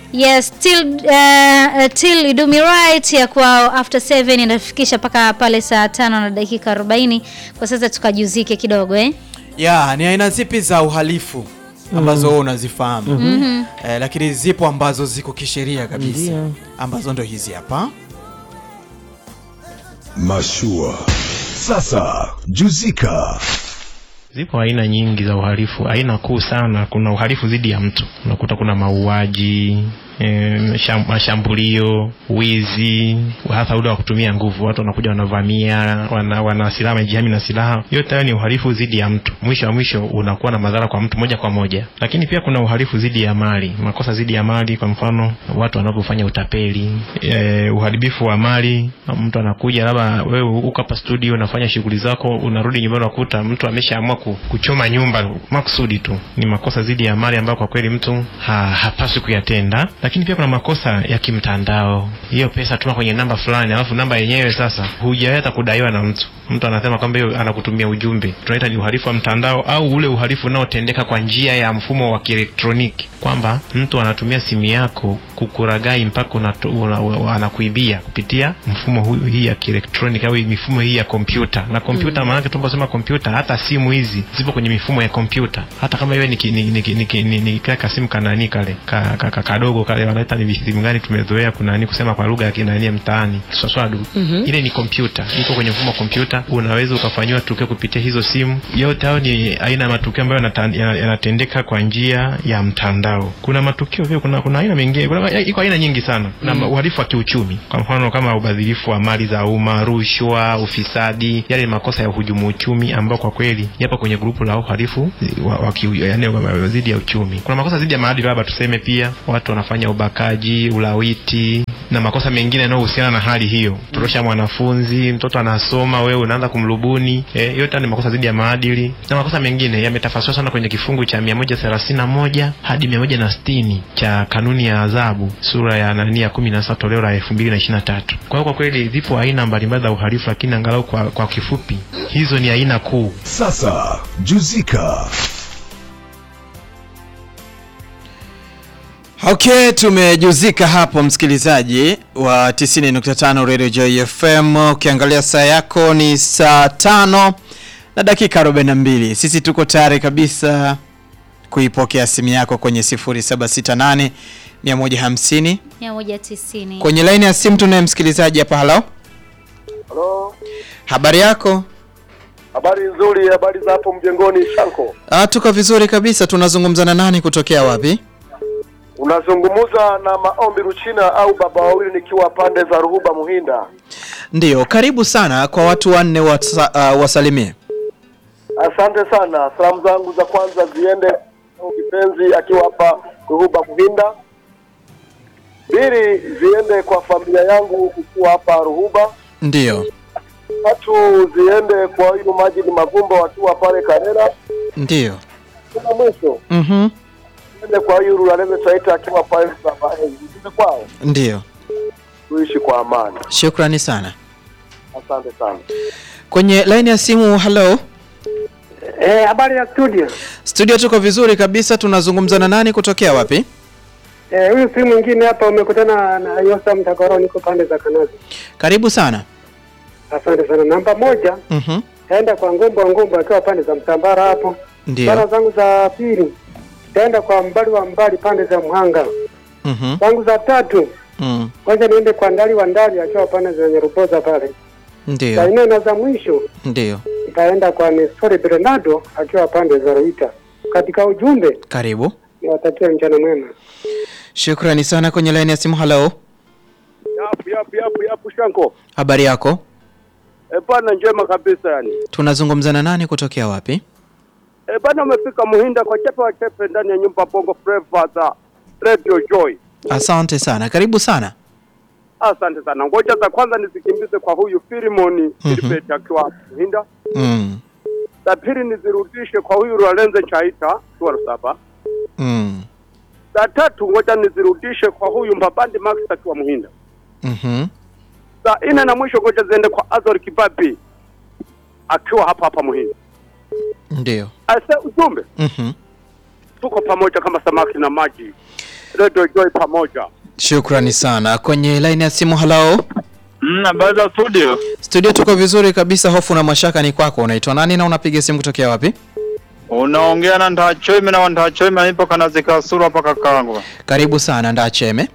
Yes, till uh, till you do me right ya kwa after 7 inafikisha mpaka pale saa tano na dakika 40. Kwa sasa tukajuzike kidogo eh. ya ni aina zipi za uhalifu ambazo wewe unazifahamu eh, lakini zipo ambazo ziko kisheria kabisa Ndio. ambazo ndo hizi hapa Mashua. Sasa juzika. Zipo aina nyingi za uhalifu. Aina kuu sana, kuna uhalifu dhidi ya mtu, unakuta kuna mauaji e, mashambulio, wizi, hasa ule wa kutumia nguvu. Watu wanakuja wanavamia, wana, wana silaha, wamejihami na silaha. Yote hayo ni uhalifu dhidi ya mtu. Mwisho wa mwisho unakuwa na madhara kwa mtu moja kwa moja. Lakini pia kuna uhalifu dhidi ya mali, makosa dhidi ya mali, kwa mfano watu wanapofanya utapeli, e, uharibifu wa mali. Mtu anakuja labda wewe uko hapa studio unafanya shughuli zako, unarudi nyumbani unakuta mtu ameshaamua ku, kuchoma nyumba makusudi tu. Ni makosa dhidi ya mali ambayo kwa kweli mtu ha, hapaswi kuyatenda. Lakini pia kuna makosa ya kimtandao, hiyo pesa tuma kwenye namba fulani, alafu namba yenyewe sasa hujaweza kudaiwa na mtu, mtu anasema kwamba hiyo anakutumia ujumbe, tunaita ni uhalifu wa mtandao, au ule uhalifu unaotendeka kwa njia ya mfumo wa kielektroniki, kwamba mtu anatumia simu yako kukuragai mpaka unato- una- una- anakuibia kupitia mfumo huu hii ya kielektroniki au mifumo hii ya kompyuta. Na kompyuta mm. maanake tunaposema kompyuta, hata simu hizi zipo kwenye mifumo ya kompyuta, hata kama iwe ni ki- ni ni ni ni- ni- ni kale kasimu kanani kale ka- ka- ka- kadogo kale wanaita ni visimu gani, tumezoea kunani kusema kwa lugha ya kinani ya mtaani swaswadu. Ile ni kompyuta, iko kwenye mfumo wa kompyuta, unaweza ukafanyiwa tukio kupitia hizo simu. Yote hayo ni aina ya matukio ambayo yanata- yana- yanatendeka kwa njia ya mtandao. Kuna matukio pia, kuna kuna aina mengine, kuna iko aina nyingi sana. Kuna uhalifu wa kiuchumi, kwa mfano kama ubadhirifu wa mali za umma, rushwa, ufisadi, yale ni makosa ya uhujumu uchumi ambao kwa kweli yapo kwenye grupu la uhalifu wa, wa kiu, yani wa- wa- dhidi ya uchumi. Kuna makosa dhidi ya maadili, labda tuseme pia watu wanafanya ubakaji, ulawiti na makosa mengine yanayohusiana na hali hiyo. Torosha mwanafunzi, mtoto anasoma, wewe unaanza kumlubuni. Eh, yote haya ni makosa dhidi ya maadili na makosa mengine yametafasiriwa sana kwenye kifungu cha 131 hadi 160 cha kanuni ya adhabu sura ya nani ya 17 toleo la 2023. Kwa hiyo kwa kweli zipo aina mbalimbali za uhalifu, lakini angalau kwa, kwa kifupi hizo ni aina kuu. Sasa juzika. Okay, tumejuzika hapo msikilizaji wa 90.5 Radio Joy FM. Ukiangalia saa yako ni saa tano na dakika 42. Sisi tuko tayari kabisa kuipokea simu yako kwenye 0768 150. 190. Kwenye laini ya simu tunaye msikilizaji hapa. Halo, Halo, habari yako? habari nzuri. Habari za hapo mjengoni Shanko? Ah, tuko vizuri kabisa. Tunazungumza na nani kutokea wapi? Unazungumza na Maombi Ruchina au baba wawili, nikiwa pande za Ruhuba Muhinda. Ndiyo, karibu sana kwa watu wanne wasa, uh, wasalimie. Asante sana. Salamu zangu za kwanza ziende kwa kipenzi akiwa hapa Ruhuba Muhinda. Pili ziende kwa familia yangu kukuwa hapa Ruhuba. Ndiyo, Tatu ziende kwa huyu Majid Mavumbo wakiwa pale Karera. ndiyo. Kuna mwisho Mhm. ziende kwa huyu Rulaleme Taita akiwa pale Sabaeni. Ziende kwao Ndiyo. tuishi kwa amani. Shukrani sana. Asante sana. Kwenye line ya simu, hello. Eh, habari ya studio. Studio tuko vizuri kabisa. Tunazungumza na nani kutokea wapi? Eh, huyu si mwingine hapa umekutana na Yosa Mtakaro niko pande za Kanazi. Karibu sana. Asante sana. Namba moja Mhm. taenda kwa Ngombo wa Ngombo akiwa pande za Mtambara hapo. Sala Ndiyo. zangu za pili taenda kwa Mbali wa Mbali pande za Mhanga. Mhm. Zangu za tatu Mm. kwanza niende kwa Ndali wa Ndali akiwa pande za Nyaruboza pale. Za Ndiyo. nne na za mwisho Ndiyo. nitaenda kwa Nestori Bernardo akiwa pande za Ruita. Katika ujumbe Karibu. niwatakia mchana mwema. Shukrani sana. Kwenye line ya simu, hello. Yapu yapu yapu yapu Shanko. Habari yako? E bana, njema kabisa yani. Tunazungumza na nani kutokea wapi? E bana, umefika Muhinda kwa chepe wa chepe ndani ya nyumba Bongo Flava za Radio Joy. Asante sana. Karibu sana. Asante sana. Ngoja za kwanza nizikimbize kwa huyu Filimoni Mhm. Filibert akiwa hapo Muhinda. Mm. Za pili nizirudishe kwa huyu Lorenzo Chaita Tuwaro saba. Mm. Za tatu ngoja nizirudishe kwa huyu Mbabandi Max akiwa Muhinda. Mhm. Za nne na mwisho ngoja ziende kwa Azor Kibabi akiwa hapa hapa Muhinda. Ndiyo. Ase ujumbe Mhm. tuko pamoja kama samaki na maji. redio Joy pamoja. Shukrani sana. Kwenye line ya simu, halo Mm, habari za studio. studio, tuko vizuri kabisa. Hofu na mashaka ni kwako. Unaitwa nani na unapiga simu kutokea wapi? Unaongea na Ndachoime na Ndachoime nipo kanazika sura hapa kakangu. Karibu sana Ndacheme.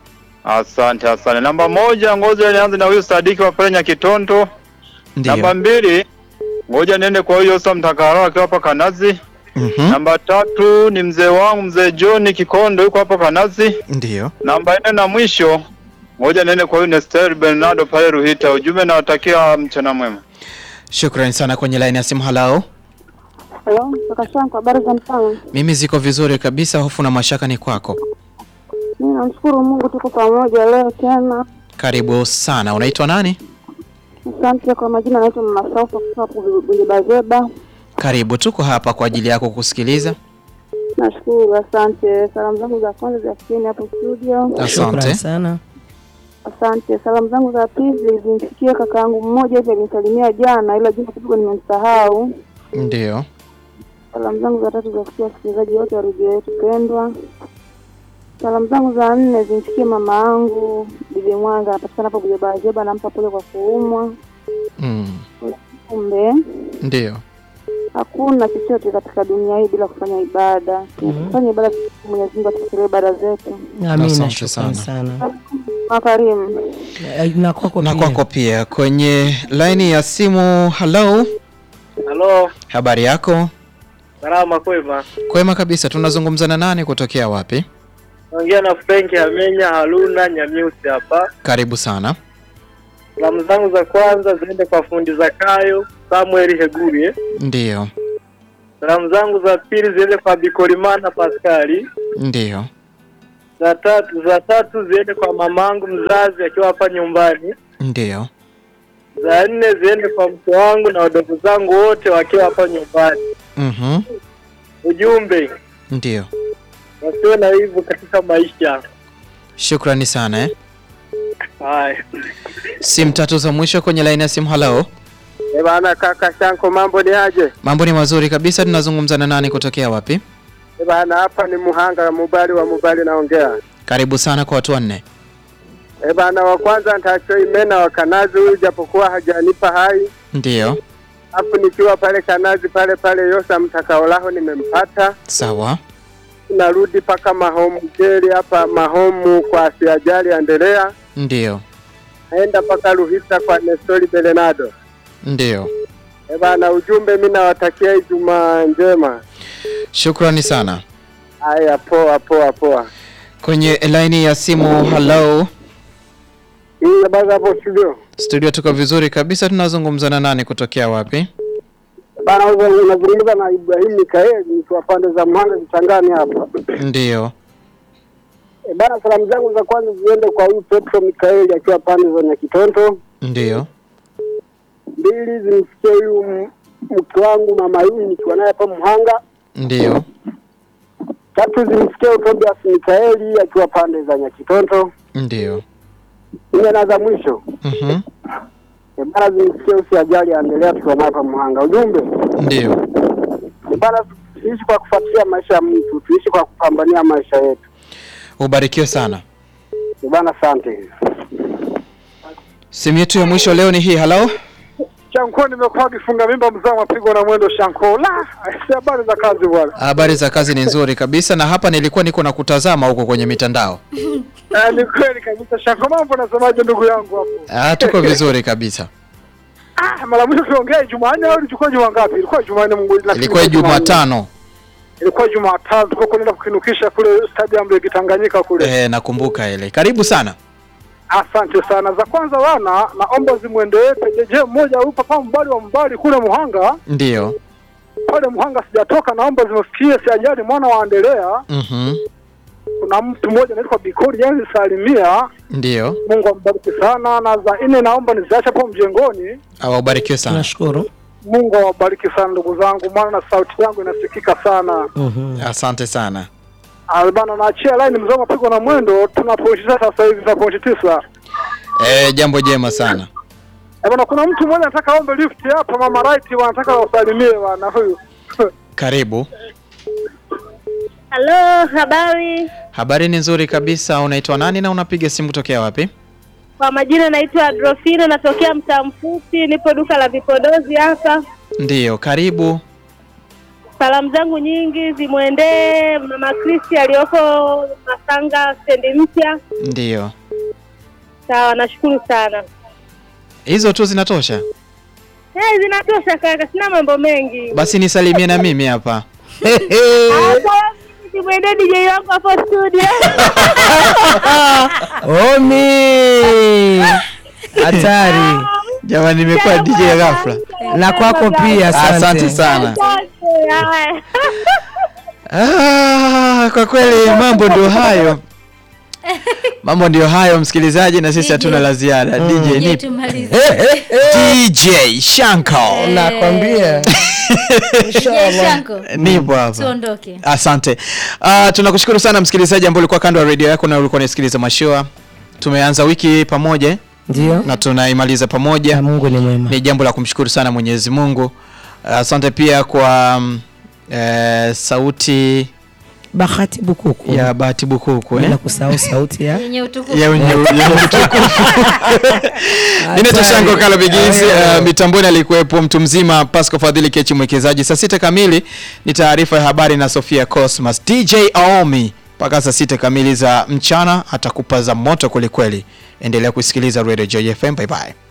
Asante asante. Namba moja, ngoja nianze na huyu Sadiki wa Penya Kitonto. Namba Ndio. mbili, ngoja niende kwa huyo Sam Mtakaro akiwa hapa Kanazi. Mhm. Namba tatu ni mzee wangu mzee John Kikondo yuko hapa Kanazi. Ndio. Namba nne na mwisho, ngoja niende kwa huyu Nestor Bernardo pale Ruhita. Ujumbe nawatakia mchana mwema. Shukrani sana. Kwenye line ya simu, halo Halo, kaka Shanko, habari za mchana? mimi ziko vizuri kabisa. Hofu na mashaka ni kwako. Mimi namshukuru Mungu tuko pamoja leo tena. Karibu sana. Unaitwa nani? Asante kwa majina, naitwa Mama Saufa kutoka hapo Bujebazeba. Karibu, tuko hapa kwa ajili yako kusikiliza. Nashukuru, asante. Salamu zangu za kwanza ziafikieni hapo studio. Asante. sana. Asante. Salamu zangu za pili zimfikie kaka yangu mmoja hivi alinisalimia jana, ila jina kidogo nimemsahau. Ndio. Salamu zangu za tatu zafikia wasikilizaji wote wa redio yetu pendwa. Salamu zangu za nne zimfikie mama yangu Bibi Mwanga, anapatikana hapo Bujebazeba, nampa pole kwa kuumwa. Mm. Kumbe Ndio. hakuna chochote katika dunia hii bila kufanya ibada. Kufanya ibada, Mwenyezi Mungu atusikie ibada zetu. Amina, Asante shukrani sana. sana. Makarimu. Eh, Na kwako Na pia. kwako pia. Kwenye line ya simu, halo, Halo, habari yako? salama kwema. Kwema kabisa. Tunazungumza na nani kutokea wapi? Naongea na Frank Amenya Haruna Nyamiusi hapa. Karibu sana. Salamu zangu za kwanza ziende kwa fundi Zakayo Samuel Hegurie. Ndio. Salamu zangu za pili ziende kwa Bikolimana Paskali. Ndio. Za tatu za tatu ziende kwa mamangu mzazi akiwa hapa nyumbani. Ndio. Za nne ziende kwa mke wangu na wadogo zangu wote wakiwa hapa nyumbani. Mhm. Ujumbe Ndio. wasiwe na hivyo katika maisha. Shukrani sana eh. Haya. Simu tatu za mwisho kwenye line ya simu, halo. Eh bana, kaka Shanko, mambo ni aje? Mambo ni mazuri kabisa. Tunazungumza na nani kutokea wapi? Eh bana, hapa ni Muhanga Mubali wa Mubali naongea. Karibu sana kwa watu wanne. Eh bana, wa kwanza nitachoi mena wa Kanazi huyu japokuwa hajanipa hai. Ndio. Hapo nikiwa pale Kanazi pale pale Yosa mtakaolaho nimempata. Sawa. Narudi mpaka Mahomu Jeli hapa Mahomu kwa Siajali Andelea. Ndio. Naenda mpaka Ruhisa kwa Nestori Belenado. Ndio. Eh bana, ujumbe mimi nawatakia Ijumaa njema. Shukrani sana. Haya, poa poa poa. Kwenye line ya simu, halo. Hii habari hapo studio. Studio tuko vizuri kabisa. Tunazungumza na nani kutokea wapi? Bana, wewe unazungumza na Ibrahim Mikaeli nikiwa pande za Mhanga Kichangani hapa. Ndio. E bana, salamu zangu za kwanza ziende kwa huyu Petro Mikaeli akiwa pande za Nyakitonto. Ndio. Mbili zimfikie huyu m- mke wangu mama Yuni nikiwa naye hapa Mhanga. Ndio. Tatu zimfikie Tobias Mikaeli akiwa pande za Nyakitonto. Ndio. Nne na za mwisho Mhm. e bana, zimfikie usi ajali aendelea tukiwa naye hapa Mhanga. Ujumbe Ndio. e bana, tuishi kwa kufuatilia maisha ya mtu, tuishi kwa kupambania maisha yetu. Ubarikiwe sana. E bana, asante. Simu yetu ya mwisho leo ni hii. Halo. Shanko, nimekuwa kifunga mimba mzao mapigo na mwendo Shanko. La, si habari za kazi bwana. Habari za kazi ni nzuri kabisa, na hapa nilikuwa niko na kutazama huko kwenye mitandao. Ah, ni kweli kabisa Shanko, mambo nasemaje ndugu yangu hapo? Ah, tuko vizuri kabisa. Ah, mara mwisho tuliongea Jumanne au ilikuwa juma ngapi? Ilikuwa Jumanne Mungu lakini Ilikuwa Jumanne. Jumatano. Ilikuwa Jumatano tulikuwa kwenda kukinukisha kule stadium ya Kitanganyika kule. Eh, nakumbuka ile. Karibu sana. Asante sana. Za kwanza wana naomba zimwendee pejeje mmoja huyu papa mbali wa mbali kule Muhanga. Ndio. Pale Muhanga sijatoka, naomba zimfikie siajali mwana waendelea. Mhm. Kuna mtu mmoja anaitwa Bikori yani Salimia. Ndio. Mungu ambariki sana. Na za nne naomba niziache hapo mjengoni. Awabarikiwe sana. Tunashukuru. Mungu awabariki sana ndugu zangu, maana na sauti yangu inasikika sana. Mhm. Asante sana. Albana, naachia line mzee mapigo na mwendo, tuna pointi tisa sasa hivi, tuna pointi tisa. Eh, jambo jema sana. Eh bwana, kuna mtu mmoja anataka aombe lift hapa, mama right wanataka wasalimie bwana huyu. Karibu. Halo, habari. Habari ni nzuri kabisa. Unaitwa nani na unapiga simu kutokea wapi? Kwa majina naitwa Adrofina, natokea mtaa mfupi, nipo duka la vipodozi hapa. Ndiyo, karibu. Salamu zangu nyingi zimwendee mama Kristi aliyoko Masanga stendi mpya. Ndiyo, Sawa, nashukuru sana. hizo tu zinatosha. Eh, zinatosha kaka, sina mambo mengi. Basi nisalimie na mimi hapa. Ah, salamu nyingi zimwendee DJ wangu hapo studio. Omi hatari Jamani, nimekuwa DJ ya ghafla. na kwako pia, asante, Asante sana. Asante, haya. Ah, kwa kweli mambo ndio hayo, mambo ndio hayo msikilizaji, na sisi hatuna la ziada. DJ Je, ni tumalize. DJ Shanko, Nakwambia Je, Shanko, nipo hapa. tuondoke. Asante. Uh, tunakushukuru sana msikilizaji ambaye ulikuwa kando ya redio yako na ulikuwa unasikiliza mashua. Tumeanza wiki pamoja ndio, na tunaimaliza na pamoja. Mungu ni mwema. Ni jambo la kumshukuru sana Mwenyezi Mungu. Asante pia kwa mm, eh, sauti Bahati Bukuku, ya Bahati Bukuku bila eh? kusahau sauti ya Yenye utukufu. ya wenye yenye utukufu. Ninaitwa Hatari. Shango Kala Bigisi. Ayo. Uh, mitamboni alikuwepo mtu mzima Pasco Fadhili Kechi mwekezaji. Saa sita kamili ni taarifa ya habari na Sofia Cosmas. DJ Aomi mpaka saa sita kamili za mchana atakupa za moto kwelikweli. Endelea kusikiliza Radio Joy FM. Bye bye.